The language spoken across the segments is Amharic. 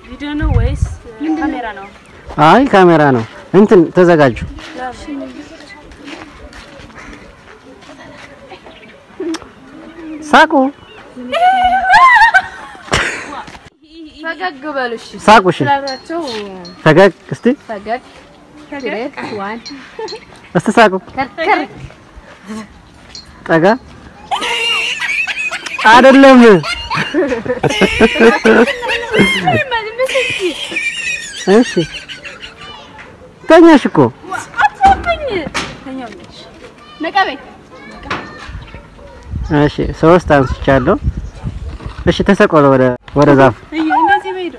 ቪዲዮ ነው ወይስ ካሜራ ነው? አይ ካሜራ ነው። እንትን ተዘጋጁ። ሳቁ ፈገግ በሉ እሺ። ሳቁ። እሺ ስላላቸው ፈገግ እስቲ ፈገግ ሁለት ዋን እስቲ ሳቁ። ከርከር ጠጋ አይደለም። እሺ ተኛሽ እኮ ነቀበይ እሺ ሶስት አንስቻለሁ። እሺ ተሰቆለ ወደ ወደ ዛፍ እንደዚህ በሄዱ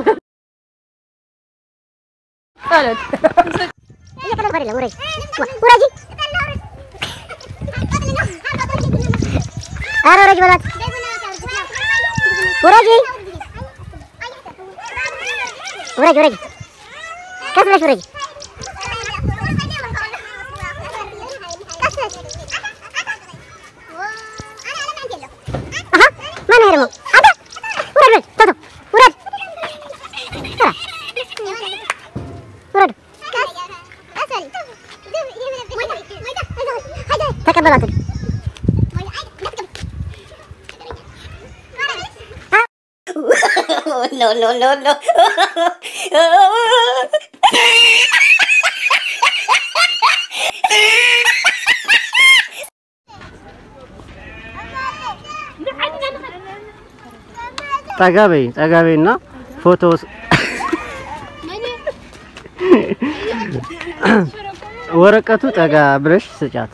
ጸሎት እየቀለድኩ አይደለም። ውረጅ ውረጂ። ኧረ ውረጅ በሏት። ውረጂ ውረጅ ውረጅ። ቀስ ብለሽ ውረጅ። አሀ ማነው ይሄ ደግሞ? አንተ ውረድ ውረድ ቶሎ ውረድ ውረድ ተቀበሏት። no, no, no, no. ጠጋ በይ ጠጋ በይና ፎቶ ስ- ወረቀቱ ጠጋ ብለሽ ስጫት።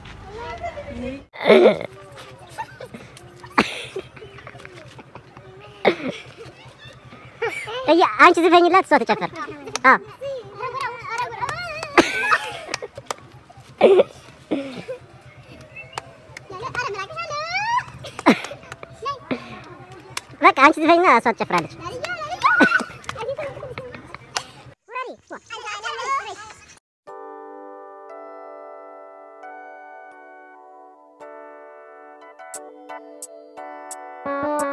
እያ አንቺ ዝፈኝላት እሷ ተጨፈር። አዎ በቃ አንቺ ዝፈኝና እሷ ትጨፍራለች። Oh